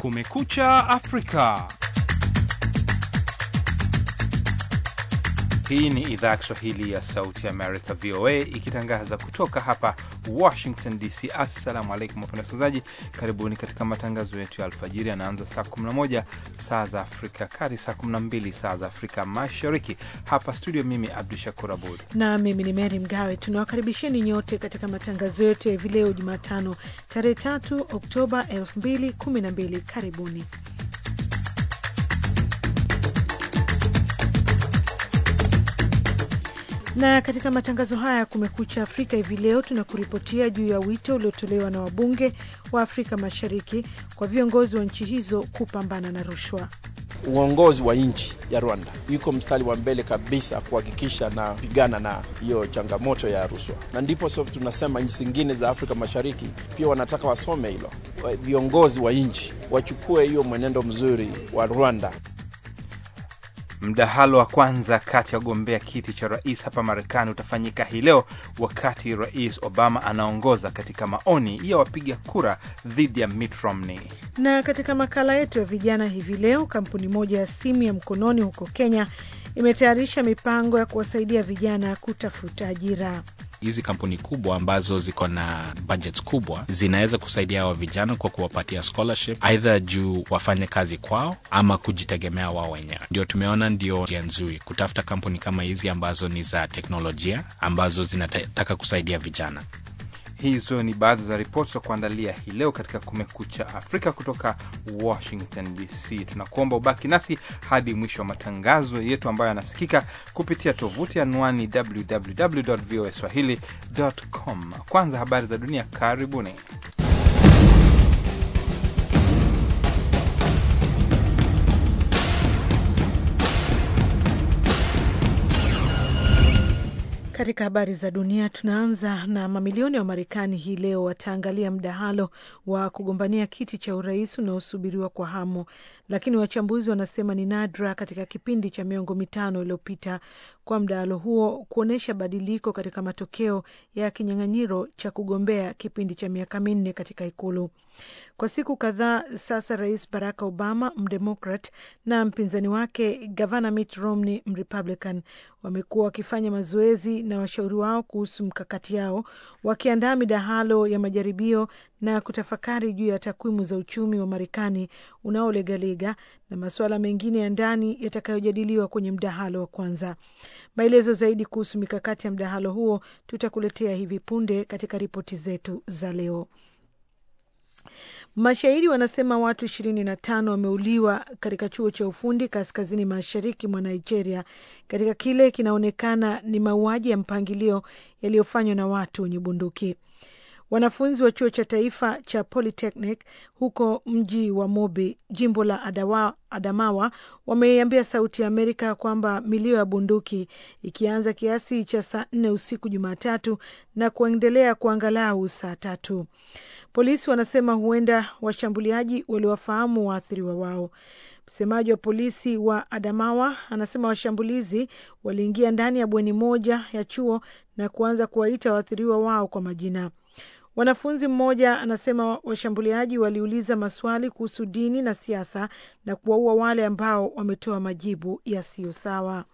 Kumekucha Afrika. Hii ni idhaa ya Kiswahili ya Sauti Amerika, VOA, ikitangaza kutoka hapa Washington DC. Assalamu alaikum wapenda wasikilizaji, karibuni katika matangazo yetu ya alfajiri. Yanaanza saa 11 saa za Afrika kati, saa 12 saa za Afrika Mashariki. Hapa studio, mimi Abdu Shakur Abud na mimi ni Mary Mgawe. Tunawakaribisheni nyote katika matangazo yetu ya hivi leo Jumatano, tarehe 3 Oktoba 2012. Karibuni. na katika matangazo haya ya Kumekucha Afrika hivi leo tunakuripotia juu ya wito uliotolewa na wabunge wa Afrika Mashariki kwa viongozi wa nchi hizo kupambana na rushwa. Uongozi wa nchi ya Rwanda yuko mstari wa mbele kabisa kuhakikisha na pigana na hiyo changamoto ya rushwa, na ndipo so tunasema nchi zingine za Afrika Mashariki pia wanataka wasome hilo, viongozi wa nchi wachukue hiyo mwenendo mzuri wa Rwanda. Mdahalo wa kwanza kati ya wagombea kiti cha rais hapa Marekani utafanyika hii leo, wakati Rais Obama anaongoza katika maoni ya wapiga kura dhidi ya Mitt Romney. Na katika makala yetu ya vijana hivi leo, kampuni moja ya simu ya mkononi huko Kenya imetayarisha mipango ya kuwasaidia vijana kutafuta ajira. Hizi kampuni kubwa ambazo ziko na budgets kubwa zinaweza kusaidia hawa vijana kwa kuwapatia scholarship, aidha juu wafanye kazi kwao ama kujitegemea wao wenyewe. Ndio tumeona ndio njia nzuri kutafuta kampuni kama hizi ambazo ni za teknolojia ambazo zinataka kusaidia vijana. Hizo ni baadhi za ripoti za kuandalia hii leo katika Kumekucha Afrika kutoka Washington DC. Tunakuomba ubaki nasi hadi mwisho wa matangazo yetu ambayo yanasikika kupitia tovuti anwani www voa swahili com. Kwanza habari za dunia, karibuni. Katika habari za dunia tunaanza na mamilioni ya Wamarekani hii leo wataangalia mdahalo wa kugombania kiti cha urais unaosubiriwa kwa hamu, lakini wachambuzi wanasema ni nadra katika kipindi cha miongo mitano iliyopita kwa mdahalo huo kuonyesha badiliko katika matokeo ya kinyang'anyiro cha kugombea kipindi cha miaka minne katika Ikulu. Kwa siku kadhaa sasa, Rais Barack Obama mdemokrat na mpinzani wake gavana Mitt Romney mrepublican wamekuwa wakifanya mazoezi na washauri wao kuhusu mkakati yao, wakiandaa midahalo ya majaribio na kutafakari juu ya takwimu za uchumi wa Marekani unaolegalega na masuala mengine ya ndani yatakayojadiliwa kwenye mdahalo wa kwanza. Maelezo zaidi kuhusu mikakati ya mdahalo huo tutakuletea hivi punde katika ripoti zetu za leo. Mashahidi wanasema watu ishirini na tano wameuliwa katika chuo cha ufundi kaskazini mashariki mwa Nigeria katika kile kinaonekana ni mauaji ya mpangilio yaliyofanywa na watu wenye bunduki. Wanafunzi wa chuo cha taifa cha Polytechnic huko mji wa Mobi, jimbo la Adawa, Adamawa, wameiambia Sauti ya Amerika kwamba milio ya bunduki ikianza kiasi cha saa nne usiku Jumatatu na kuendelea kwa angalau saa tatu. Polisi wanasema huenda washambuliaji waliwafahamu waathiriwa wao. Msemaji wa polisi wa Adamawa anasema washambulizi waliingia ndani ya bweni moja ya chuo na kuanza kuwaita waathiriwa wao kwa majina. Wanafunzi mmoja anasema washambuliaji waliuliza maswali kuhusu dini na siasa na kuwaua wale ambao wametoa majibu yasiyo sawa.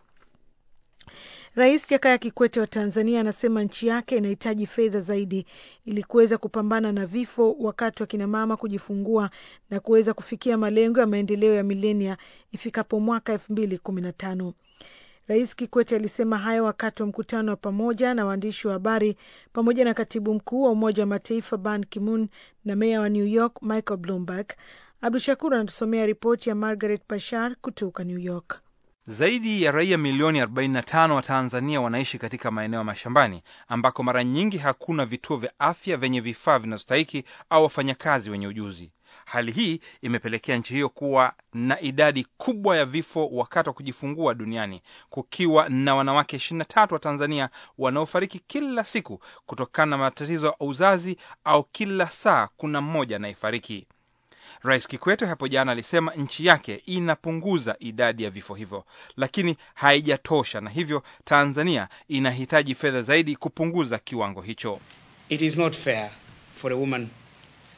Rais Jakaya Kikwete wa Tanzania anasema nchi yake inahitaji fedha zaidi ili kuweza kupambana na vifo wakati wa kinamama kujifungua na kuweza kufikia malengo ya maendeleo ya milenia ifikapo mwaka elfu mbili kumi na tano. Rais Kikwete alisema hayo wakati wa mkutano wa pamoja na waandishi wa habari pamoja na katibu mkuu wa Umoja wa Mataifa Ban Ki-moon na meya wa New York Michael Bloomberg. Abdu Shakur anatusomea ripoti ya Margaret Bashar kutoka New York. Zaidi ya raia milioni 45 wa Tanzania wanaishi katika maeneo ya mashambani ambako mara nyingi hakuna vituo vya afya vyenye vifaa vinazostahiki au wafanyakazi wenye ujuzi. Hali hii imepelekea nchi hiyo kuwa na idadi kubwa ya vifo wakati wa kujifungua duniani, kukiwa na wanawake 23 wa Tanzania wanaofariki kila siku kutokana na matatizo ya uzazi au kila saa kuna mmoja anayefariki. Rais Kikwete hapo jana alisema nchi yake inapunguza idadi ya vifo hivyo, lakini haijatosha, na hivyo Tanzania inahitaji fedha zaidi kupunguza kiwango hicho. It is not fair for a woman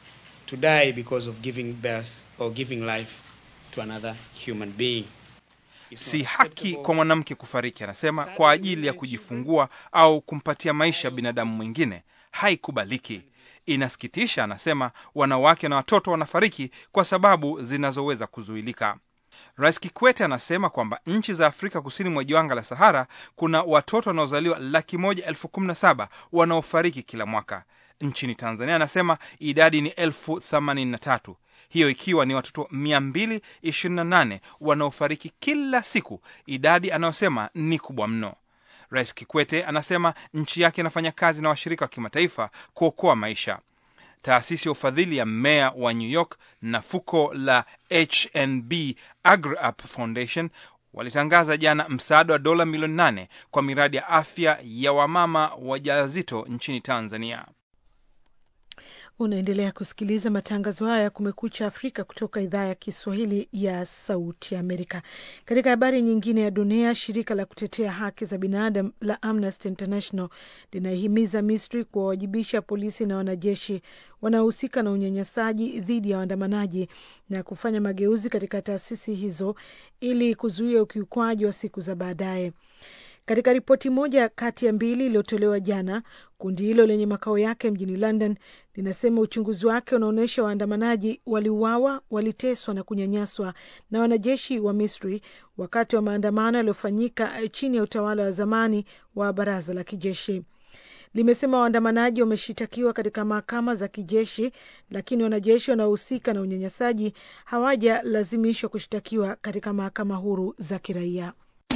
to die because of giving birth or giving life to another human being. It's Si not haki acceptable. kwa mwanamke kufariki, anasema, kwa ajili ya kujifungua au kumpatia maisha binadamu mwingine, haikubaliki. Inasikitisha, anasema, wanawake na watoto wanafariki kwa sababu zinazoweza kuzuilika. Rais Kikwete anasema kwamba nchi za Afrika kusini mwa jangwa la Sahara kuna watoto wanaozaliwa laki moja elfu kumi na saba wanaofariki kila mwaka. Nchini Tanzania anasema idadi ni elfu themanini na tatu hiyo ikiwa ni watoto 228 wanaofariki kila siku, idadi anayosema ni kubwa mno. Rais Kikwete anasema nchi yake inafanya kazi na washirika wa kimataifa kuokoa maisha. Taasisi ya ufadhili ya meya wa New York na fuko la HNB AgriUp Foundation walitangaza jana msaada wa dola milioni nane kwa miradi ya afya ya wamama wajawazito nchini Tanzania. Unaendelea kusikiliza matangazo haya ya Kumekucha Afrika kutoka idhaa ya Kiswahili ya Sauti Amerika. Katika habari nyingine ya dunia, shirika la kutetea haki za binadamu la Amnesty International linahimiza Misri kuwawajibisha polisi na wanajeshi wanaohusika na unyanyasaji dhidi ya waandamanaji na kufanya mageuzi katika taasisi hizo ili kuzuia ukiukwaji wa siku za baadaye. Katika ripoti moja kati ya mbili iliyotolewa jana, kundi hilo lenye makao yake mjini London linasema uchunguzi wake unaonyesha waandamanaji waliuawa, waliteswa na kunyanyaswa na wanajeshi wa Misri wakati wa maandamano yaliyofanyika chini ya utawala wa zamani wa baraza la kijeshi. Limesema waandamanaji wameshitakiwa katika mahakama za kijeshi, lakini wanajeshi wanaohusika na unyanyasaji hawajalazimishwa kushtakiwa katika mahakama huru za kiraia.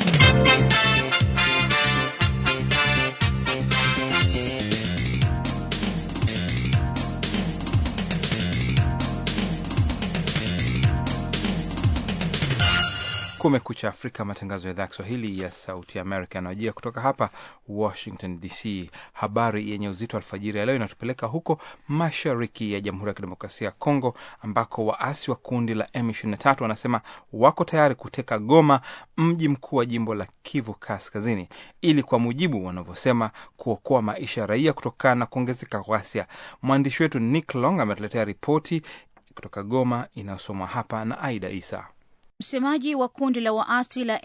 Kumekucha Afrika, matangazo ya idhaa ya Kiswahili ya Sauti Amerika yanayojia kutoka hapa Washington DC. Habari yenye uzito alfajiri ya leo inatupeleka huko mashariki ya Jamhuri ya Kidemokrasia ya Kongo, ambako waasi wa kundi la M23 wanasema wako tayari kuteka Goma, mji mkuu wa jimbo la Kivu Kaskazini, ili kwa mujibu wanavyosema kuokoa maisha ya raia kutokana na kuongezeka ghasia. Mwandishi wetu Nick Long ametuletea ripoti kutoka Goma inayosomwa hapa na Aida Isa. Msemaji wa kundi la waasi la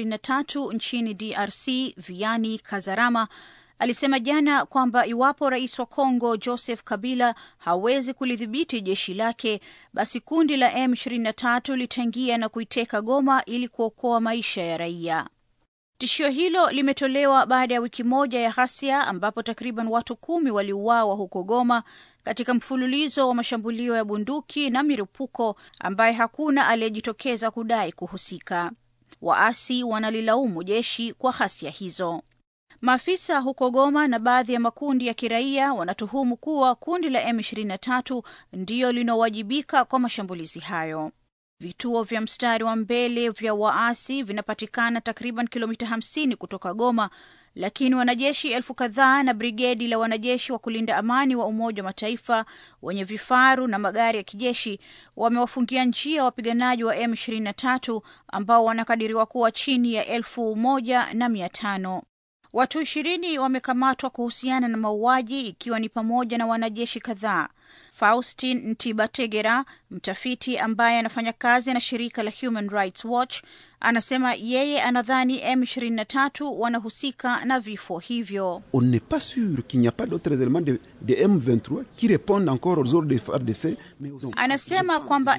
M23 nchini DRC Viani Kazarama alisema jana kwamba iwapo rais wa Kongo Joseph Kabila hawezi kulidhibiti jeshi lake, basi kundi la M23 litaingia na kuiteka Goma ili kuokoa maisha ya raia. Tishio hilo limetolewa baada ya wiki moja ya ghasia ambapo takriban watu kumi waliuawa huko Goma katika mfululizo wa mashambulio ya bunduki na milipuko ambaye hakuna aliyejitokeza kudai kuhusika. Waasi wanalilaumu jeshi kwa ghasia hizo. Maafisa huko Goma na baadhi ya makundi ya kiraia wanatuhumu kuwa kundi la M23 ndiyo linaowajibika kwa mashambulizi hayo. Vituo vya mstari wa mbele vya waasi vinapatikana takriban kilomita 50 kutoka Goma, lakini wanajeshi elfu kadhaa na brigedi la wanajeshi wa kulinda amani wa Umoja wa Mataifa wenye vifaru na magari ya kijeshi wamewafungia njia wapiganaji wa M23 ambao wanakadiriwa kuwa chini ya elfu moja na mia tano. Watu ishirini wamekamatwa kuhusiana na mauaji ikiwa ni pamoja na wanajeshi kadhaa. Faustin Ntibategera, mtafiti ambaye anafanya kazi na shirika la Human Rights Watch, anasema yeye anadhani M23 wanahusika na vifo hivyo. On n'est pas sûr qu'il n'y a pas d'autres éléments de, de M23 qui répondent encore aux ordres de FARDC. Mais aussi, Anasema kwamba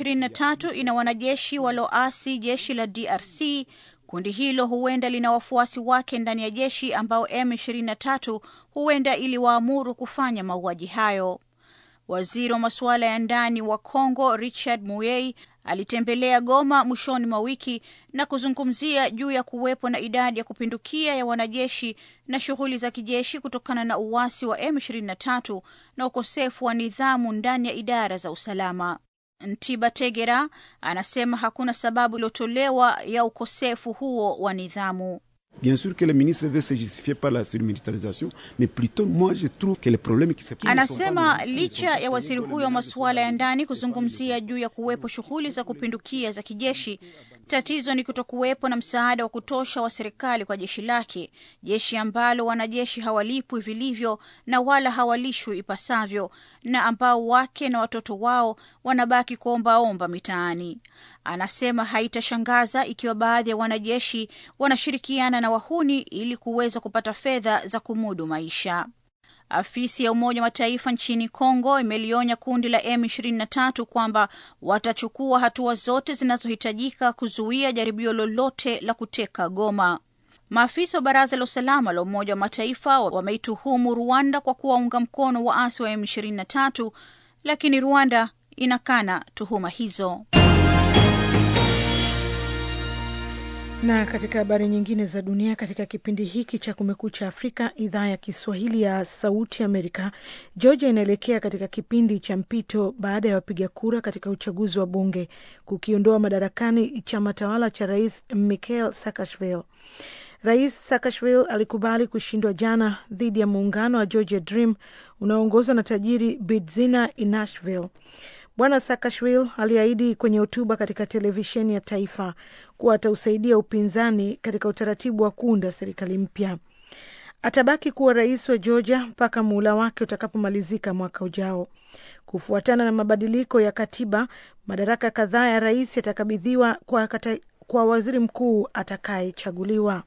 M23 ina wanajeshi walioasi jeshi la DRC. Kundi hilo huenda lina wafuasi wake ndani ya jeshi ambao M23 huenda iliwaamuru kufanya mauaji hayo. Waziri wa masuala ya ndani wa Kongo Richard Muyei alitembelea Goma mwishoni mwa wiki na kuzungumzia juu ya kuwepo na idadi ya kupindukia ya wanajeshi na shughuli za kijeshi kutokana na uasi wa M23 na ukosefu wa nidhamu ndani ya idara za usalama. Ntibategera anasema hakuna sababu iliyotolewa ya ukosefu huo wa nidhamu. Bien sûr que le ministre veut se justifier par la surmilitarisation, mais plutôt moi je trouve que les problèmes qui se Anasema licha ya waziri huyo wa masuala ya ndani kuzungumzia juu ya kuwepo shughuli za kupindukia za kijeshi, tatizo ni kutokuwepo na msaada wa kutosha wa serikali kwa jeshi lake, jeshi ambalo wanajeshi hawalipwi vilivyo na wala hawalishwi ipasavyo, na ambao wake na watoto wao wanabaki kuombaomba mitaani. Anasema haitashangaza ikiwa baadhi ya wanajeshi wanashirikiana na wahuni ili kuweza kupata fedha za kumudu maisha. Afisi ya Umoja wa Mataifa nchini Kongo imelionya kundi la M23 kwamba watachukua hatua zote zinazohitajika kuzuia jaribio lolote la kuteka Goma. Maafisa wa Baraza la Usalama la Umoja wa Mataifa wameituhumu Rwanda kwa kuwaunga mkono waasi wa M23, lakini Rwanda inakana tuhuma hizo. Na katika habari nyingine za dunia, katika kipindi hiki cha Kumekucha Afrika, idhaa ya Kiswahili ya Sauti Amerika, Georgia inaelekea katika kipindi cha mpito baada ya wapiga kura katika uchaguzi wa bunge kukiondoa madarakani chama tawala cha Rais Mikhail Saakashvili. Rais Saakashvili alikubali kushindwa jana dhidi ya muungano wa Georgia Dream unaoongozwa na tajiri Bidzina Inashvili. Bwana Saakashvili aliahidi kwenye hotuba katika televisheni ya taifa kuwa atausaidia upinzani katika utaratibu wa kuunda serikali mpya. Atabaki kuwa rais wa Georgia mpaka muhula wake utakapomalizika mwaka ujao. Kufuatana na mabadiliko ya katiba, madaraka kadhaa ya rais yatakabidhiwa kwa, kwa waziri mkuu atakayechaguliwa.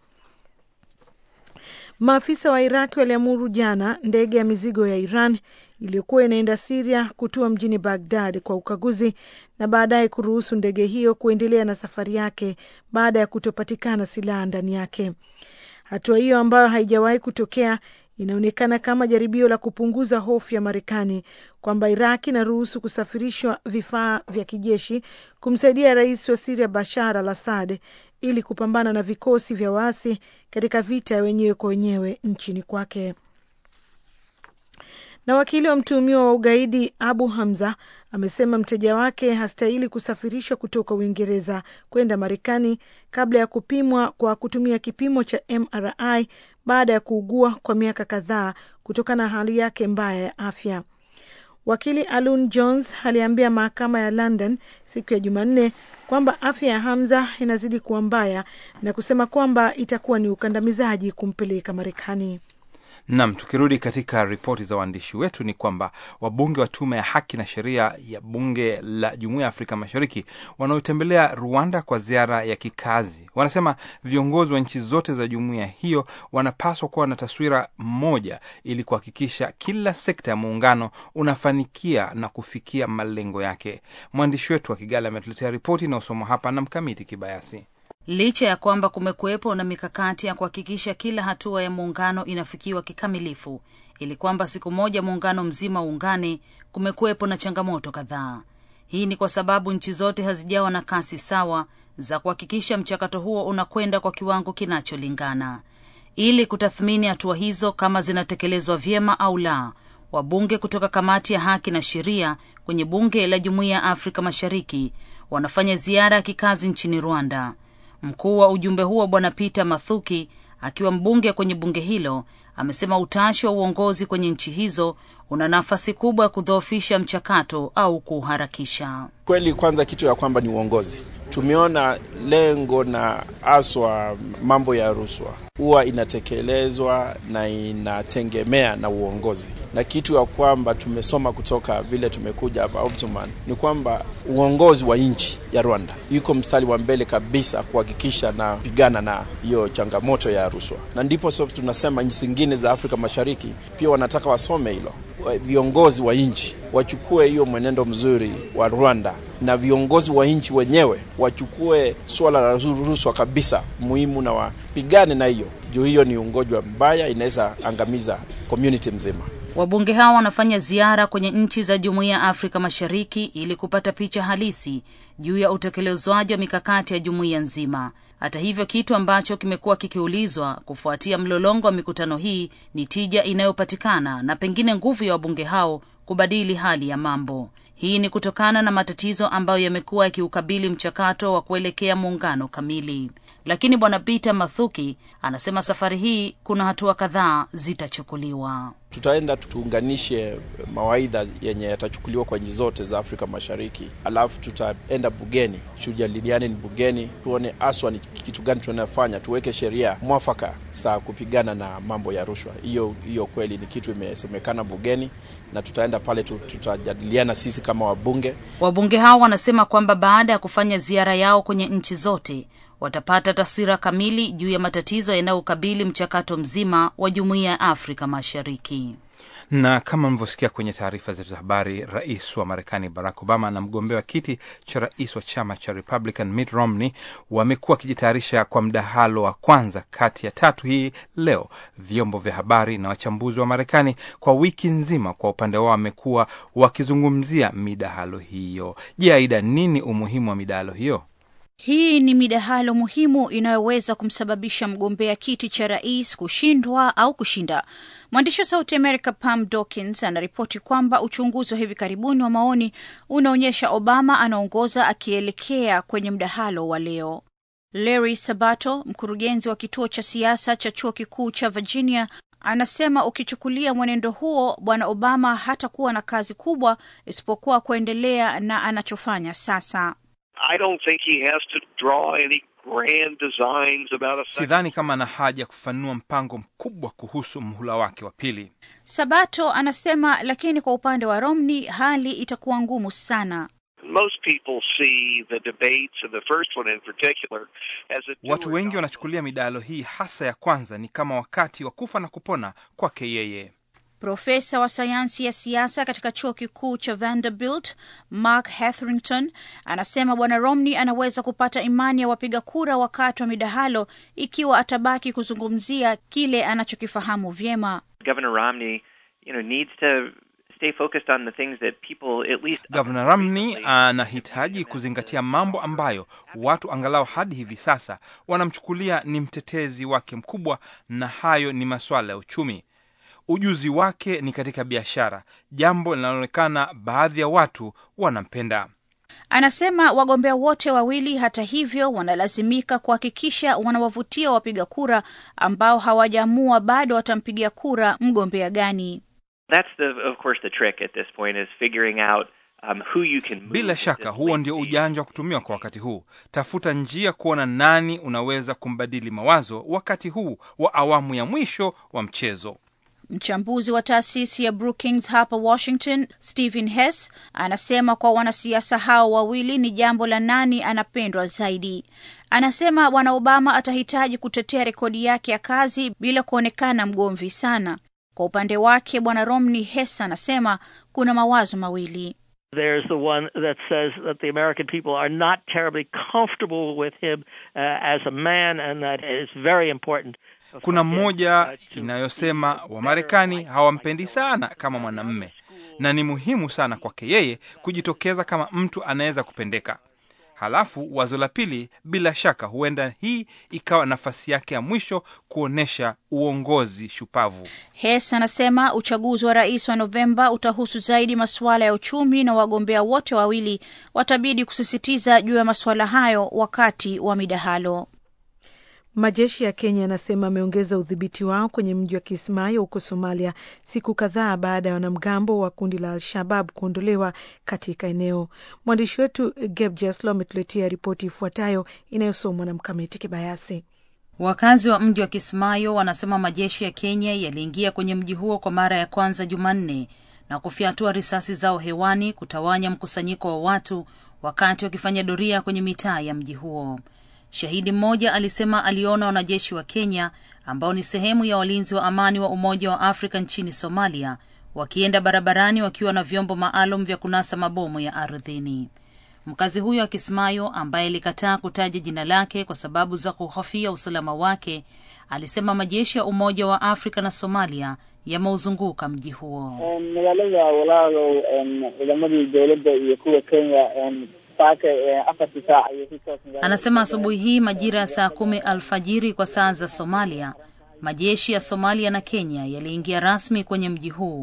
Maafisa wa Iraki waliamuru jana ndege ya mizigo ya Iran iliyokuwa inaenda Siria kutua mjini Bagdad kwa ukaguzi na baadaye kuruhusu ndege hiyo kuendelea na safari yake baada ya kutopatikana silaha ndani yake. Hatua hiyo ambayo haijawahi kutokea inaonekana kama jaribio la kupunguza hofu ya Marekani kwamba Iraq inaruhusu kusafirishwa vifaa vya kijeshi kumsaidia rais wa Siria Bashar al Assad ili kupambana na vikosi vya waasi katika vita ya wenyewe kwa wenyewe nchini kwake. Na wakili wa mtuhumiwa wa ugaidi Abu Hamza amesema mteja wake hastahili kusafirishwa kutoka Uingereza kwenda Marekani kabla ya kupimwa kwa kutumia kipimo cha MRI baada ya kuugua kwa miaka kadhaa kutokana na hali yake mbaya ya afya. Wakili Alun Jones aliambia mahakama ya London siku ya Jumanne kwamba afya ya Hamza inazidi kuwa mbaya na kusema kwamba itakuwa ni ukandamizaji kumpeleka Marekani. Nam, tukirudi katika ripoti za waandishi wetu ni kwamba wabunge wa tume ya haki na sheria ya bunge la jumuiya ya Afrika Mashariki wanaotembelea Rwanda kwa ziara ya kikazi wanasema viongozi wa nchi zote za jumuiya hiyo wanapaswa kuwa na taswira moja ili kuhakikisha kila sekta ya muungano unafanikia na kufikia malengo yake. Mwandishi wetu wa Kigali ametuletea ripoti inayosomwa hapa na Mkamiti Kibayasi. Licha ya kwamba kumekuwepo na mikakati ya kuhakikisha kila hatua ya muungano inafikiwa kikamilifu ili kwamba siku moja muungano mzima uungane, kumekuwepo na changamoto kadhaa. Hii ni kwa sababu nchi zote hazijawa na kasi sawa za kuhakikisha mchakato huo unakwenda kwa kiwango kinacholingana. Ili kutathmini hatua hizo kama zinatekelezwa vyema au la, wabunge kutoka kamati ya haki na sheria kwenye bunge la Jumuiya ya Afrika Mashariki wanafanya ziara ya kikazi nchini Rwanda. Mkuu wa ujumbe huo Bwana Peter Mathuki akiwa mbunge kwenye bunge hilo amesema utashi wa uongozi kwenye nchi hizo una nafasi kubwa ya kudhoofisha mchakato au kuharakisha. Kweli, kwanza kitu ya kwamba ni uongozi. Tumeona lengo na aswa mambo ya rushwa huwa inatekelezwa na inategemea na uongozi, na kitu ya kwamba tumesoma kutoka vile tumekuja hapa Omdurman ni kwamba uongozi wa nchi ya Rwanda iko mstari wa mbele kabisa kuhakikisha na pigana na hiyo changamoto ya rushwa, na ndipo so tunasema nchi zingine za Afrika Mashariki pia wanataka wasome hilo, viongozi wa nchi wachukue hiyo mwenendo mzuri wa Rwanda na viongozi wa nchi wenyewe wachukue suala la rushwa kabisa muhimu na wapigane na hiyo juu hiyo ni ugonjwa mbaya, inaweza angamiza community mzima. Wabunge hao wanafanya ziara kwenye nchi za Jumuiya ya Afrika Mashariki ili kupata picha halisi juu ya utekelezwaji wa mikakati ya jumuiya nzima. Hata hivyo, kitu ambacho kimekuwa kikiulizwa kufuatia mlolongo wa mikutano hii ni tija inayopatikana na pengine nguvu ya wabunge hao kubadili hali ya mambo. Hii ni kutokana na matatizo ambayo yamekuwa yakiukabili mchakato wa kuelekea muungano kamili. Lakini bwana Peter Mathuki anasema safari hii kuna hatua kadhaa zitachukuliwa. Tutaenda tuunganishe mawaidha yenye yatachukuliwa kwa nchi zote za Afrika Mashariki, alafu tutaenda bugeni, tujadiliane ni bugeni, tuone aswa ni kitu gani tunafanya, tuweke sheria mwafaka za kupigana na mambo ya rushwa. Hiyo hiyo kweli ni kitu imesemekana bugeni, na tutaenda pale, tutajadiliana sisi kama wabunge. Wabunge hao wanasema kwamba baada ya kufanya ziara yao kwenye nchi zote watapata taswira kamili juu ya matatizo yanayokabili mchakato mzima wa jumuiya ya Afrika Mashariki. Na kama mlivyosikia kwenye taarifa zetu za habari, rais wa Marekani Barack Obama na mgombea wa kiti cha rais wa chama cha Republican Mitt Romney wamekuwa wakijitayarisha kwa mdahalo wa kwanza kati ya tatu hii leo. Vyombo vya habari na wachambuzi wa Marekani kwa wiki nzima, kwa upande wao, wamekuwa wakizungumzia midahalo hiyo. Je, Aida, nini umuhimu wa midahalo hiyo? Hii ni midahalo muhimu inayoweza kumsababisha mgombea kiti cha rais kushindwa au kushinda. Mwandishi wa Sauti America Pam Dawkins anaripoti kwamba uchunguzi wa hivi karibuni wa maoni unaonyesha Obama anaongoza akielekea kwenye mdahalo wa leo. Larry Sabato, mkurugenzi wa kituo cha siasa cha chuo kikuu cha Virginia, anasema ukichukulia mwenendo huo, bwana Obama hatakuwa na kazi kubwa isipokuwa kuendelea na anachofanya sasa. I don't think he has to draw any grand designs about a Sidhani kama ana haja ya kufanua mpango mkubwa kuhusu mhula wake wa pili. Sabato anasema, lakini kwa upande wa Romney hali itakuwa ngumu sana. Most people see the debates and the first one in particular as a Watu wengi wanachukulia midahalo hii hasa ya kwanza ni kama wakati wa kufa na kupona kwake yeye. Profesa wa sayansi ya siasa katika chuo kikuu cha Vanderbilt, Mark Hetherington, anasema bwana Romney anaweza kupata imani ya wapiga kura wakati wa midahalo ikiwa atabaki kuzungumzia kile anachokifahamu vyema. Governor Romney, you know, needs to stay focused on the things that people at least Gavana Romney anahitaji kuzingatia mambo ambayo watu angalau hadi hivi sasa wanamchukulia ni mtetezi wake mkubwa, na hayo ni masuala ya uchumi. Ujuzi wake ni katika biashara, jambo linaloonekana baadhi ya watu wanampenda. Anasema wagombea wote wawili, hata hivyo, wanalazimika kuhakikisha wanawavutia wapiga kura ambao hawajaamua bado watampigia kura mgombea gani. That's the of course the trick at this point is figuring out um, who you can move Bila at shaka this huo late ndio stage. ujanja wa kutumiwa kwa wakati huu. Tafuta njia kuona nani unaweza kumbadili mawazo wakati huu wa awamu ya mwisho wa mchezo. Mchambuzi wa taasisi ya Brookings hapa Washington, Stephen Hess, anasema kwa wanasiasa hao wawili ni jambo la nani anapendwa zaidi. Anasema bwana Obama atahitaji kutetea rekodi yake ya kazi bila kuonekana mgomvi sana. Kwa upande wake bwana Romney, Hess anasema kuna mawazo mawili. There's the one that says that the American people are not terribly comfortable with him uh, as a man, and that is very important. Kuna mmoja inayosema Wamarekani hawampendi sana kama mwanamme, na ni muhimu sana kwake yeye kujitokeza kama mtu anaweza kupendeka. Halafu wazo la pili, bila shaka, huenda hii ikawa nafasi yake ya mwisho kuonyesha uongozi shupavu. Hess anasema uchaguzi wa rais wa Novemba utahusu zaidi masuala ya uchumi na wagombea wote wawili watabidi kusisitiza juu ya masuala hayo wakati wa midahalo. Majeshi ya Kenya yanasema ameongeza udhibiti wao kwenye mji wa Kismayo huko Somalia, siku kadhaa baada ya wanamgambo wa kundi la Al-Shabab kuondolewa katika eneo. Mwandishi wetu Geb Jeslo ametuletea ripoti ifuatayo inayosomwa na Mkamiti Kibayasi. Wakazi wa mji wa Kismayo wanasema majeshi ya Kenya yaliingia kwenye mji huo kwa mara ya kwanza Jumanne na kufyatua risasi zao hewani kutawanya mkusanyiko wa watu wakati wakifanya doria kwenye mitaa ya mji huo. Shahidi mmoja alisema aliona wanajeshi wa Kenya ambao ni sehemu ya walinzi wa amani wa Umoja wa Afrika nchini Somalia wakienda barabarani wakiwa na vyombo maalum vya kunasa mabomu ya ardhini. Mkazi huyo wa Kismayo ambaye alikataa kutaja jina lake kwa sababu za kuhofia usalama wake alisema majeshi ya Umoja wa Afrika na Somalia yameuzunguka mji huo. magaalada walaalow ciidamadii dowladda iyo kuwa Kenya saaka afartii saac ayay ku toos Anasema asubuhi hii majira ya saa kumi alfajiri kwa saa za Somalia, majeshi ya Somalia na Kenya yaliingia rasmi kwenye mji huu.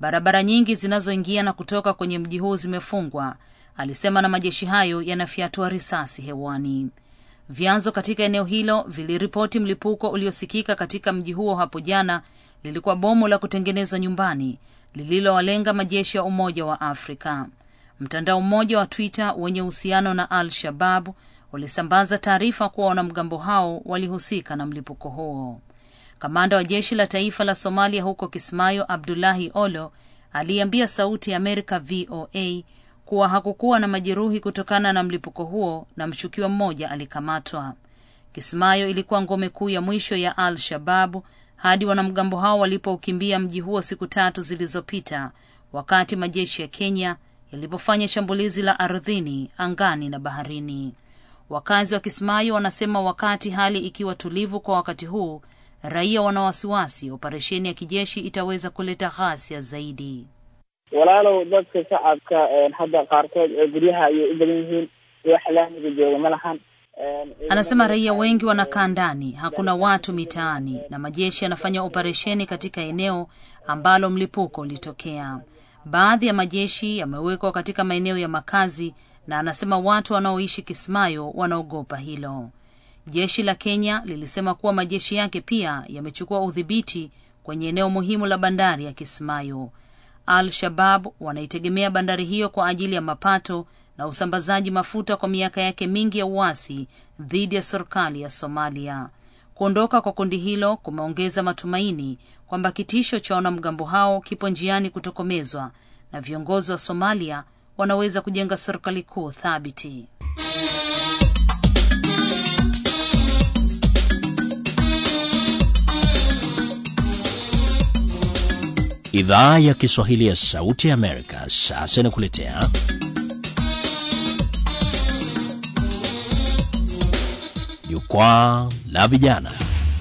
Barabara nyingi zinazoingia na kutoka kwenye mji huu zimefungwa, alisema, na majeshi hayo yanafyatua risasi hewani. Vyanzo katika eneo hilo viliripoti mlipuko uliosikika katika mji huo hapo jana lilikuwa bomu la kutengenezwa nyumbani lililowalenga majeshi ya Umoja wa Afrika. Mtandao mmoja wa Twitter wenye uhusiano na Al Shabab ulisambaza taarifa kuwa wanamgambo hao walihusika na mlipuko huo. Kamanda wa jeshi la taifa la Somalia huko Kismayo, Abdullahi Olo, aliambia Sauti ya Amerika VOA kuwa hakukuwa na majeruhi kutokana na mlipuko huo na mshukiwa mmoja alikamatwa. Kismayo ilikuwa ngome kuu ya mwisho ya Al Shababu hadi wanamgambo hao walipoukimbia mji huo siku tatu zilizopita, wakati majeshi ya Kenya yalipofanya shambulizi la ardhini, angani na baharini. Wakazi wa Kismayo wanasema wakati hali ikiwa tulivu kwa wakati huu, raia wana wasiwasi operesheni ya kijeshi itaweza kuleta ghasia zaidi. walaalow dadka shacabka hadda qaarkood ee guryaha ayay u badan yihiin wax laamiga jooga ma lahan Anasema raia wengi wanakaa ndani, hakuna watu mitaani, na majeshi yanafanya operesheni katika eneo ambalo mlipuko ulitokea. Baadhi ya majeshi yamewekwa katika maeneo ya makazi, na anasema watu wanaoishi Kismayo wanaogopa hilo. Jeshi la Kenya lilisema kuwa majeshi yake pia yamechukua udhibiti kwenye eneo muhimu la bandari ya Kismayo. Al-Shabab wanaitegemea bandari hiyo kwa ajili ya mapato na usambazaji mafuta kwa miaka yake mingi ya uasi dhidi ya serikali ya Somalia. Kuondoka kwa kundi hilo kumeongeza matumaini kwamba kitisho cha wanamgambo hao kipo njiani kutokomezwa na viongozi wa Somalia wanaweza kujenga serikali kuu thabiti. Idhaa ya Kiswahili ya Sauti ya Amerika sasa inakuletea Jukwaa la Vijana.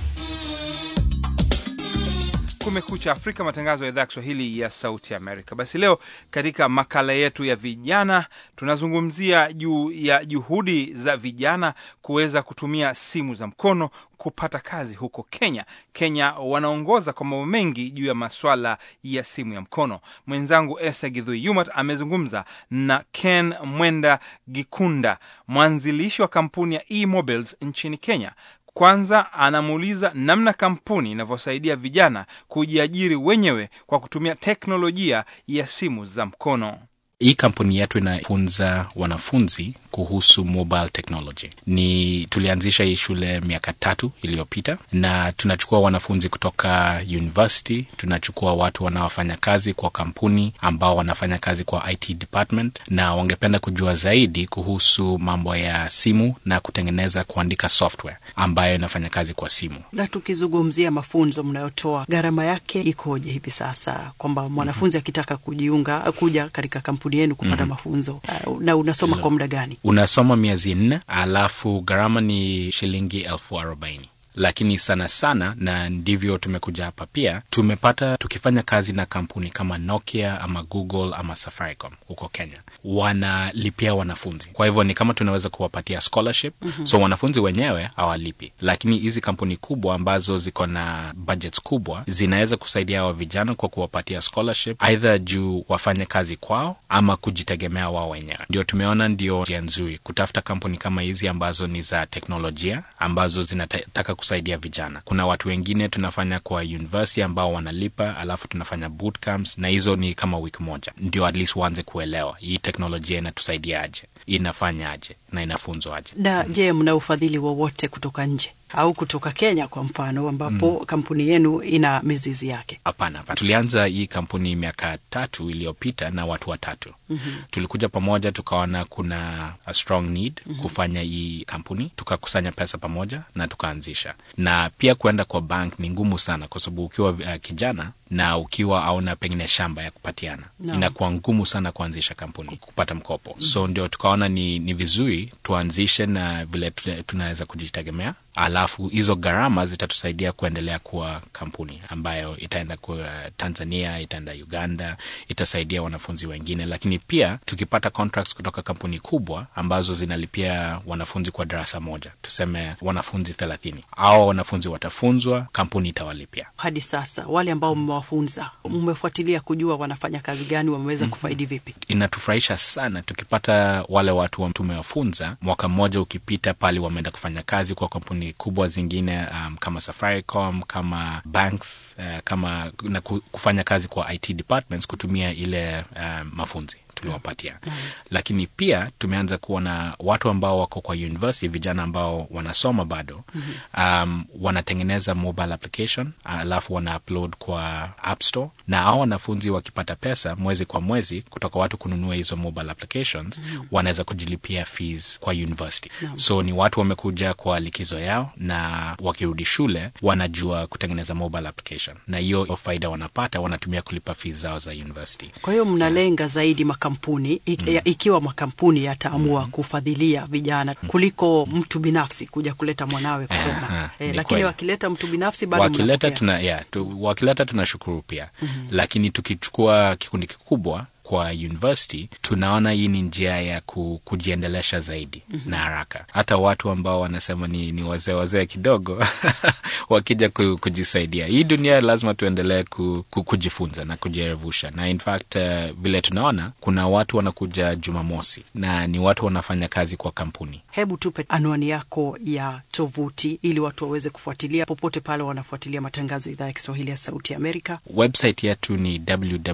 Kumekucha Afrika, matangazo ya idhaa ya Kiswahili ya Sauti Amerika. Basi leo katika makala yetu ya vijana tunazungumzia juu ya juhudi za vijana kuweza kutumia simu za mkono kupata kazi huko Kenya. Kenya wanaongoza kwa mambo mengi juu ya maswala ya simu ya mkono. Mwenzangu Esa Gidhui Yumat amezungumza na Ken Mwenda Gikunda, mwanzilishi wa kampuni ya eMobiles nchini Kenya. Kwanza anamuuliza namna kampuni inavyosaidia vijana kujiajiri wenyewe kwa kutumia teknolojia ya simu za mkono. Hii kampuni yetu inafunza wanafunzi kuhusu mobile technology. Ni tulianzisha hii shule miaka tatu iliyopita, na tunachukua wanafunzi kutoka university, tunachukua watu wanaofanya kazi kwa kampuni ambao wanafanya kazi kwa IT department, na wangependa kujua zaidi kuhusu mambo ya simu na kutengeneza, kuandika software ambayo inafanya kazi kwa simu. Na tukizungumzia mafunzo mnayotoa, gharama yake ikoje hivi sasa, kwamba mwanafunzi akitaka kujiunga kuja katika kampuni yenu kupata Mhm. mafunzo uh, na unasoma kwa muda gani? Unasoma miezi nne, alafu gharama ni shilingi elfu arobaini lakini sana sana, na ndivyo tumekuja hapa pia, tumepata tukifanya kazi na kampuni kama Nokia ama Google ama Safaricom huko Kenya, wanalipia wanafunzi. Kwa hivyo ni kama tunaweza kuwapatia scholarship Mhm. so wanafunzi wenyewe hawalipi, lakini hizi kampuni kubwa ambazo ziko na budgets kubwa zinaweza kusaidia hawa vijana kwa kuwapatia scholarship, aidha juu wafanye kazi kwao ama kujitegemea wao wenyewe. Ndio tumeona ndio njia nzuri kutafuta kampuni kama hizi ambazo ni za teknolojia ambazo zinataka kusaidia vijana. Kuna watu wengine tunafanya kwa university ambao wanalipa, alafu tunafanya bootcamps, na hizo ni kama wiki moja, ndio at least waanze kuelewa hii teknolojia inatusaidia aje, inafanya aje na inafunzwa aje. Na je, mna ufadhili wowote kutoka nje au kutoka Kenya kwa mfano, ambapo kampuni yenu ina mizizi yake? Hapana, hapana. Tulianza hii kampuni miaka tatu iliyopita na watu watatu. Mhm. Tulikuja pamoja tukaona kuna a strong need Mhm. kufanya hii kampuni, tukakusanya pesa pamoja na tukaanzisha. Na pia kuenda kwa bank ni ngumu sana, kwa sababu ukiwa uh, kijana na ukiwa auna pengine shamba ya kupatiana Naam. inakuwa ngumu sana kuanzisha kampuni, kupata mkopo. So ndio tukaona ni, ni vizuri tuanzishe na vile tuna- tunaweza kujitegemea, alafu alafu hizo gharama zitatusaidia kuendelea kuwa kampuni ambayo itaenda kwa Tanzania, itaenda Uganda, itasaidia wanafunzi wengine, lakini pia tukipata contracts kutoka kampuni kubwa ambazo zinalipia wanafunzi kwa darasa moja, tuseme wanafunzi thelathini, au wanafunzi watafunzwa, kampuni itawalipia. Hadi sasa wale ambao mmewafunza, mmefuatilia kujua wanafanya kazi gani, wameweza kufaidi vipi? Inatufurahisha sana tukipata wale watu wa tumewafunza, mwaka mmoja ukipita pale wameenda kufanya kazi kwa kampuni kubwa zingine, um, kama Safaricom, kama banks, uh, kama na kufanya kazi kwa IT departments kutumia ile uh, mafunzi tuliwapatia mm -hmm. Lakini pia tumeanza kuona watu ambao wako kwa university, vijana ambao wanasoma bado mm -hmm. um, wanatengeneza mobile application alafu wana upload kwa App Store, na hao wanafunzi wakipata pesa mwezi kwa mwezi kutoka watu kununua hizo mobile applications mm -hmm. wanaweza kujilipia fees kwa university mm -hmm. So ni watu wamekuja kwa likizo yao, na wakirudi shule wanajua kutengeneza mobile application, na hiyo faida wanapata wanatumia kulipa fees zao za university. Kwa hiyo mnalenga yeah. zaidi makampuni ik, mm. ikiwa makampuni yataamua mm. kufadhilia vijana kuliko mtu binafsi kuja kuleta mwanawe kusoma eh, lakini kweli. wakileta mtu binafsi bado wakileta tuna, yeah, tu, wakileta tunashukuru pia mm -hmm. Lakini tukichukua kikundi kikubwa kwa university tunaona hii ni njia ya ku, kujiendelesha zaidi mm -hmm. na haraka. Hata watu ambao wanasema ni, ni wazee wazee kidogo wakija ku, kujisaidia. Hii dunia lazima tuendelee ku, ku, kujifunza na kujirevusha, na in fact uh, vile tunaona kuna watu wanakuja Jumamosi na ni watu wanafanya kazi kwa kampuni. Hebu tupe anwani yako ya tovuti ili watu waweze kufuatilia popote pale wanafuatilia matangazo ya idhaa ya Kiswahili ya Sauti ya Amerika. Website yetu ni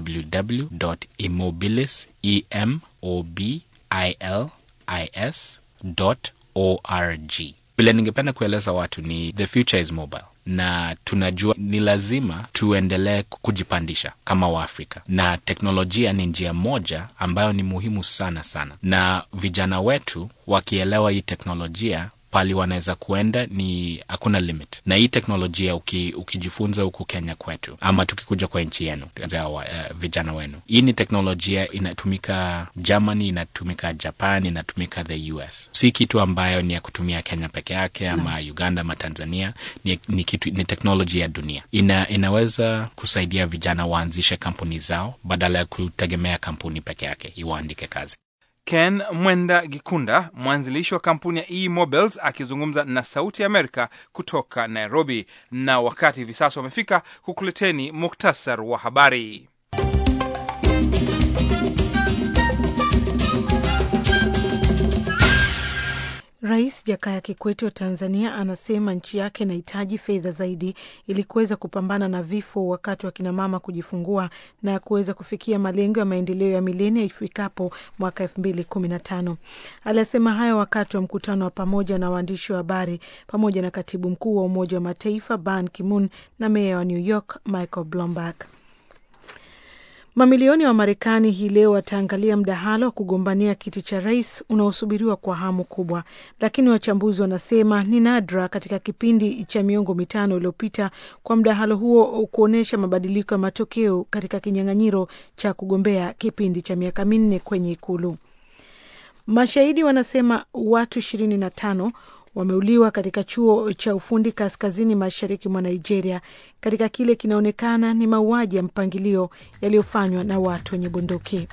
www Immobilis, E M O B I L I S dot org. Vile ningependa kueleza watu ni the future is mobile, na tunajua ni lazima tuendelee kujipandisha kama Waafrika, na teknolojia ni njia moja ambayo ni muhimu sana sana, na vijana wetu wakielewa hii teknolojia pali wanaweza kuenda ni hakuna limit, na hii teknolojia uki, ukijifunza huku Kenya kwetu ama tukikuja kwa nchi yenu uh, vijana wenu, hii ni teknolojia inatumika Germany, inatumika Japan, inatumika the US. Si kitu ambayo ni ya kutumia Kenya peke yake ama no. Uganda ama Tanzania. Ni, ni, kitu, ni teknolojia ya dunia ina, inaweza kusaidia vijana waanzishe kampuni zao badala ya kutegemea kampuni peke yake iwaandike kazi. Ken Mwenda Gikunda, mwanzilishi wa kampuni ya eMobiles, akizungumza na Sauti ya Amerika kutoka Nairobi. Na wakati hivi sasa wamefika kukuleteni muktasar wa habari. Rais Jakaya Kikwete wa Tanzania anasema nchi yake inahitaji fedha zaidi ili kuweza kupambana na vifo wakati wa kinamama kujifungua na kuweza kufikia malengo ya maendeleo ya milenia ifikapo mwaka elfu mbili kumi na tano. Alisema hayo wakati wa mkutano wa pamoja na waandishi wa habari pamoja na katibu mkuu wa Umoja wa Mataifa Ban Ki-moon na meya wa New York Michael Bloomberg. Mamilioni ya Wamarekani hii leo wataangalia mdahalo wa kugombania kiti cha rais unaosubiriwa kwa hamu kubwa, lakini wachambuzi wanasema ni nadra katika kipindi cha miongo mitano iliyopita kwa mdahalo huo kuonyesha mabadiliko ya matokeo katika kinyang'anyiro cha kugombea kipindi cha miaka minne kwenye Ikulu. Mashahidi wanasema watu ishirini na tano wameuliwa katika chuo cha ufundi kaskazini mashariki mwa Nigeria katika kile kinaonekana ni mauaji ya mpangilio yaliyofanywa na watu wenye bunduki.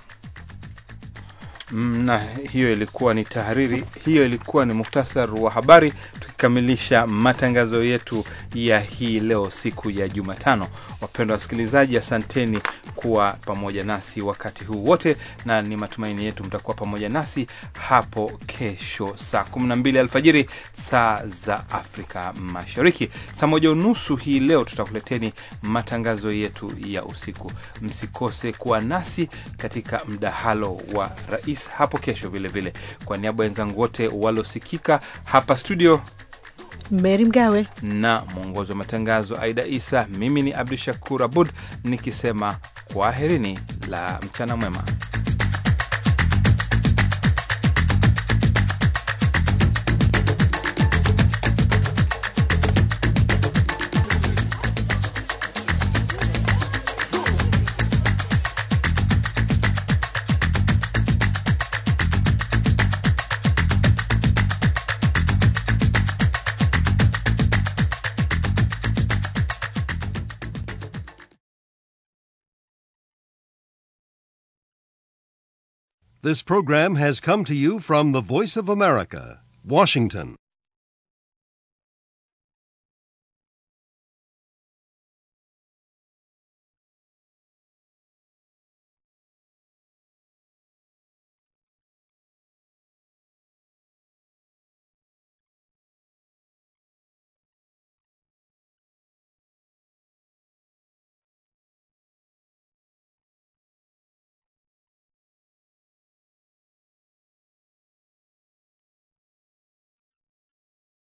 Na hiyo ilikuwa ni tahariri, hiyo ilikuwa ni muktasar wa habari, tukikamilisha matangazo yetu ya hii leo, siku ya Jumatano. Wapendwa wasikilizaji, asanteni kuwa pamoja nasi wakati huu wote, na ni matumaini yetu mtakuwa pamoja nasi hapo kesho saa 12 alfajiri saa za Afrika Mashariki. Saa moja unusu hii leo tutakuleteni matangazo yetu ya usiku. Msikose kuwa nasi katika mdahalo wa rais hapo kesho vilevile. Kwa niaba ya wenzangu wote waliosikika hapa studio Meri Mgawe na mwongozi wa matangazo Aida Isa, mimi ni Abdu Shakur Abud nikisema kwaherini la mchana mwema. This program has come to you from the Voice of America, Washington.